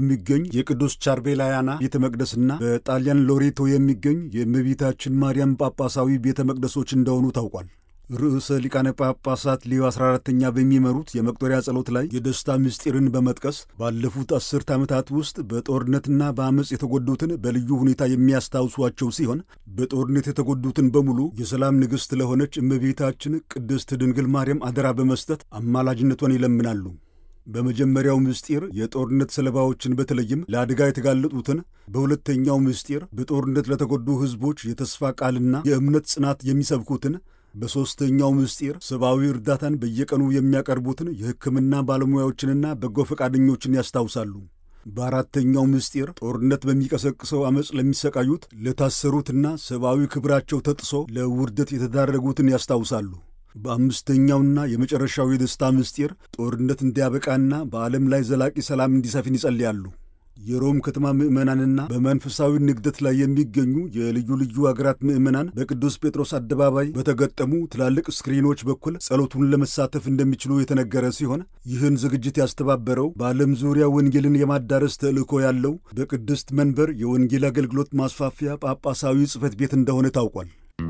በሚገኝ የቅዱስ ቻርቤላያና ቤተ መቅደስና በጣሊያን ሎሬቶ የሚገኝ የእመቤታችን ማርያም ጳጳሳዊ ቤተ መቅደሶች እንደሆኑ ታውቋል። ርዕሰ ሊቃነ ጳጳሳት ሊዮ 14ተኛ በሚመሩት የመቁጠሪያ ጸሎት ላይ የደስታ ምስጢርን በመጥቀስ ባለፉት አስርት ዓመታት ውስጥ በጦርነትና በአመፅ የተጎዱትን በልዩ ሁኔታ የሚያስታውሷቸው ሲሆን በጦርነት የተጎዱትን በሙሉ የሰላም ንግሥት ለሆነች እመቤታችን ቅድስት ድንግል ማርያም አደራ በመስጠት አማላጅነቷን ይለምናሉ። በመጀመሪያው ምስጢር የጦርነት ሰለባዎችን በተለይም ለአደጋ የተጋለጡትን፣ በሁለተኛው ምስጢር በጦርነት ለተጎዱ ሕዝቦች የተስፋ ቃልና የእምነት ጽናት የሚሰብኩትን በሦስተኛው ምስጢር ሰብአዊ እርዳታን በየቀኑ የሚያቀርቡትን የሕክምና ባለሙያዎችንና በጎ ፈቃደኞችን ያስታውሳሉ። በአራተኛው ምስጢር ጦርነት በሚቀሰቅሰው ዓመፅ ለሚሰቃዩት፣ ለታሰሩትና ሰብአዊ ክብራቸው ተጥሶ ለውርደት የተዳረጉትን ያስታውሳሉ። በአምስተኛውና የመጨረሻው የደስታ ምስጢር ጦርነት እንዲያበቃና በዓለም ላይ ዘላቂ ሰላም እንዲሰፍን ይጸልያሉ። የሮም ከተማ ምዕመናንና በመንፈሳዊ ንግደት ላይ የሚገኙ የልዩ ልዩ አገራት ምዕመናን በቅዱስ ጴጥሮስ አደባባይ በተገጠሙ ትላልቅ ስክሪኖች በኩል ጸሎቱን ለመሳተፍ እንደሚችሉ የተነገረ ሲሆን ይህን ዝግጅት ያስተባበረው በዓለም ዙሪያ ወንጌልን የማዳረስ ተልእኮ ያለው በቅድስት መንበር የወንጌል አገልግሎት ማስፋፊያ ጳጳሳዊ ጽሕፈት ቤት እንደሆነ ታውቋል።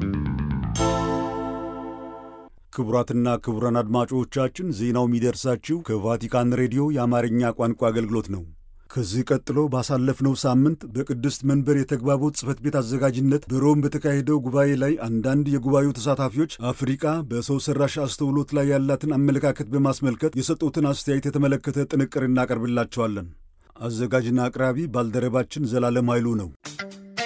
ክቡራትና ክቡራን አድማጮቻችን ዜናው የሚደርሳችሁ ከቫቲካን ሬዲዮ የአማርኛ ቋንቋ አገልግሎት ነው። ከዚህ ቀጥሎ ባሳለፍነው ሳምንት በቅድስት መንበር የተግባቦት ጽሕፈት ቤት አዘጋጅነት በሮም በተካሄደው ጉባኤ ላይ አንዳንድ የጉባኤው ተሳታፊዎች አፍሪቃ በሰው ሠራሽ አስተውሎት ላይ ያላትን አመለካከት በማስመልከት የሰጡትን አስተያየት የተመለከተ ጥንቅር እናቀርብላቸዋለን። አዘጋጅና አቅራቢ ባልደረባችን ዘላለም ኃይሉ ነው።